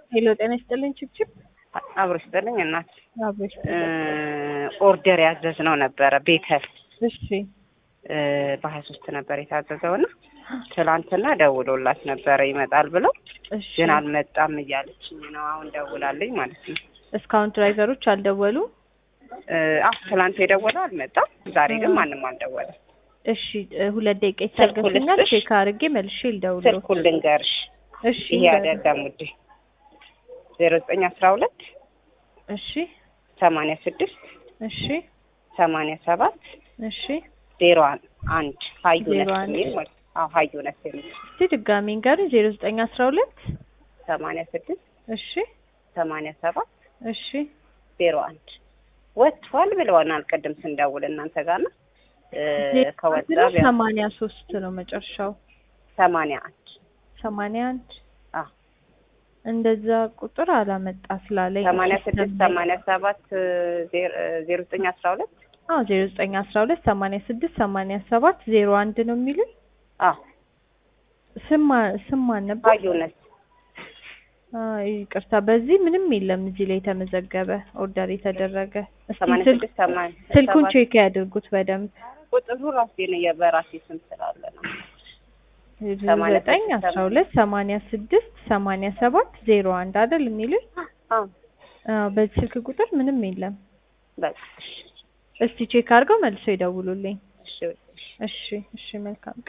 ሄሎ ጤና ይስጥልኝ ችብችብ አብሮ ይስጥልኝ እናት አብሮ ይስጥልኝ። ኦርደር ያዘዝነው ነበረ ቤተል እሺ በሀያ ሶስት ነበር የታዘዘው እና ትላንትና ደውሎላት ነበረ ይመጣል ብለው እሺ ግን አልመጣም እያለችኝ ነው። አሁን ደውላልኝ ማለት ነው። እስካሁን ድራይቨሮች አልደወሉ? አሁ ትላንት የደወለው አልመጣም። ዛሬ ግን ማንም አልደወለም። እሺ እ ሁለት ደቂቃ ስልኩን ይታገሱኛል። ልስጥሽ? ቼክ አድርጌ መልሼ ልደውል። ስልኩን ልንገርሽ። እሺ ይሄ አይደለም ውዴ ዜሮ ዘጠኝ አስራ ሁለት እሺ ሰማንያ ስድስት እሺ ሰማንያ ሰባት እሺ ዜሮ አንድ ሀዩነት ዜሮ አንድ የሚል ማለት ነው። አዎ ሀዩነት የሚል እስቲ ድጋሚ ንገሩኝ። ዜሮ ዘጠኝ አስራ ሁለት ሰማንያ ስድስት እሺ ሰማንያ ሰባት እሺ ዜሮ አንድ ወጥቷል ብለዋናል። ቅድም ስንደውል እናንተ ጋር ነው እ ከወጣ ቢያንስ ሰማንያ ሶስት ነው መጨረሻው። ሰማንያ አንድ ሰማንያ አንድ አዎ እንደዛ ቁጥር አላመጣ ስላለኝ ሰማንያ ስድስት ሲስተም ላይ- ሰማንያ ሰባት ዜሮ ዘጠኝ አስራ ሁለት አዎ ዜሮ ዘጠኝ አስራ ሁለት ሰማንያ ስድስት ሰማንያ ሰባት ዜሮ አንድ ነው የሚሉኝ። አዎ ስም ማ- ስም ማን ነበር? ሀዩነት አይ ይቅርታ፣ በዚህ ምንም የለም እዚህ ላይ የተመዘገበ ኦርደር የተደረገ። እስቲ ሰማንያ ስልክ ስድስት ሰማንያ ስልኩን ሰባት ቼክ ያድርጉት በደንብ። ቁጥሩ ራሴ ነው የበራሴ ስም ስላለ ነው። ሰማንያ ዘጠኝ ስድስት አስራ ሁለት ሰማንያ ስድስት ሰማንያ ሰባት ዜሮ አንድ አይደል የሚሉኝ? አዎ አዎ በዚህ ስልክ ቁጥር ምንም የለም። በቃ እሺ እስቲ ቼክ አድርገው መልሶ ይደውሉልኝ። እሺ እሺ እሺ እሺ መልካም